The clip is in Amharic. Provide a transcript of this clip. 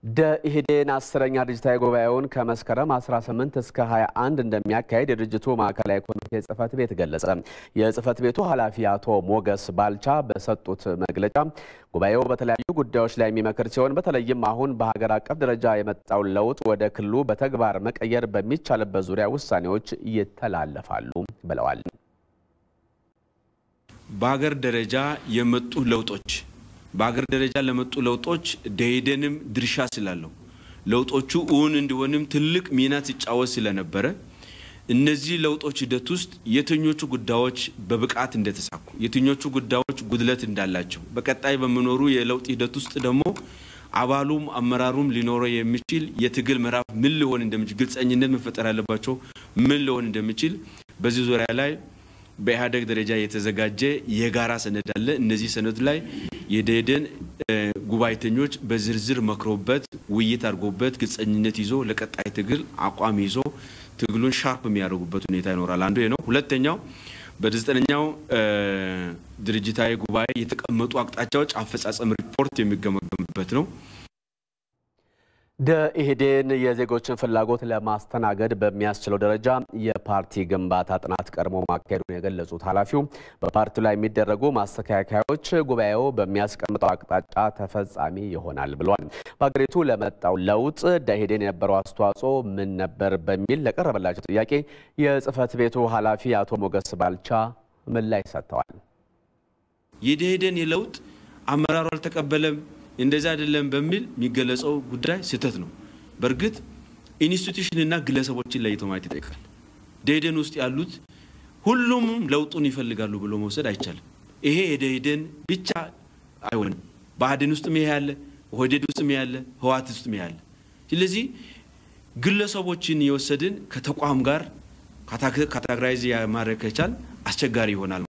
ደኢህዴን አስረኛ ድርጅታዊ ጉባኤውን ከመስከረም 18 እስከ 21 እንደሚያካሄድ የድርጅቱ ማዕከላዊ ኮሚቴ ጽህፈት ቤት ገለጸ። የጽህፈት ቤቱ ኃላፊ አቶ ሞገስ ባልቻ በሰጡት መግለጫ ጉባኤው በተለያዩ ጉዳዮች ላይ የሚመክር ሲሆን በተለይም አሁን በሀገር አቀፍ ደረጃ የመጣውን ለውጥ ወደ ክልሉ በተግባር መቀየር በሚቻልበት ዙሪያ ውሳኔዎች ይተላለፋሉ ብለዋል። በሀገር ደረጃ የመጡ ለውጦች በሀገር ደረጃ ለመጡ ለውጦች ደኢህዴንም ድርሻ ስላለው ለውጦቹ እውን እንዲሆንም ትልቅ ሚና ሲጫወት ስለነበረ እነዚህ ለውጦች ሂደት ውስጥ የትኞቹ ጉዳዮች በብቃት እንደተሳኩ፣ የትኞቹ ጉዳዮች ጉድለት እንዳላቸው በቀጣይ በሚኖሩ የለውጥ ሂደት ውስጥ ደግሞ አባሉም አመራሩም ሊኖረው የሚችል የትግል ምዕራፍ ምን ሊሆን እንደሚችል ግልጸኝነት መፈጠር ያለባቸው ምን ሊሆን እንደሚችል በዚህ ዙሪያ ላይ በኢህአዴግ ደረጃ የተዘጋጀ የጋራ ሰነድ አለ። እነዚህ ሰነድ ላይ የደኢህዴን ጉባኤተኞች በዝርዝር መክሮበት ውይይት አድርጎበት ግልጸኝነት ይዞ ለቀጣይ ትግል አቋም ይዞ ትግሉን ሻርፕ የሚያደርጉበት ሁኔታ ይኖራል። አንዱ ነው። ሁለተኛው በዘጠነኛው ድርጅታዊ ጉባኤ የተቀመጡ አቅጣጫዎች አፈጻጸም ሪፖርት የሚገመገምበት ነው። ደኢህዴን የዜጎችን ፍላጎት ለማስተናገድ በሚያስችለው ደረጃ የፓርቲ ግንባታ ጥናት ቀድሞ ማካሄዱን የገለጹት ኃላፊው በፓርቲው ላይ የሚደረጉ ማስተካከያዎች ጉባኤው በሚያስቀምጠው አቅጣጫ ተፈጻሚ ይሆናል ብሏል። በሀገሪቱ ለመጣው ለውጥ ደኢህዴን የነበረው አስተዋጽኦ ምን ነበር በሚል ለቀረበላቸው ጥያቄ የጽህፈት ቤቱ ኃላፊ አቶ ሞገስ ባልቻ ምላሽ ሰጥተዋል። የደኢህዴን የለውጥ አመራሩ አልተቀበለም እንደዚህ አይደለም በሚል የሚገለጸው ጉዳይ ስህተት ነው። በእርግጥ ኢንስቲቱሽንና ግለሰቦችን ለይቶ ማየት ይጠይቃል። ደኢህዴን ውስጥ ያሉት ሁሉም ለውጡን ይፈልጋሉ ብሎ መውሰድ አይቻልም። ይሄ የደኢህዴን ብቻ አይሆንም። ብአዴን ውስጥም ይሄ ያለ፣ ኦህዴድ ውስጥም ይሄ ያለ፣ ህወሓት ውስጥም ይሄ ያለ። ስለዚህ ግለሰቦችን የወሰድን ከተቋም ጋር ካታጎራይዝ ማድረግ ከቻል አስቸጋሪ ይሆናል።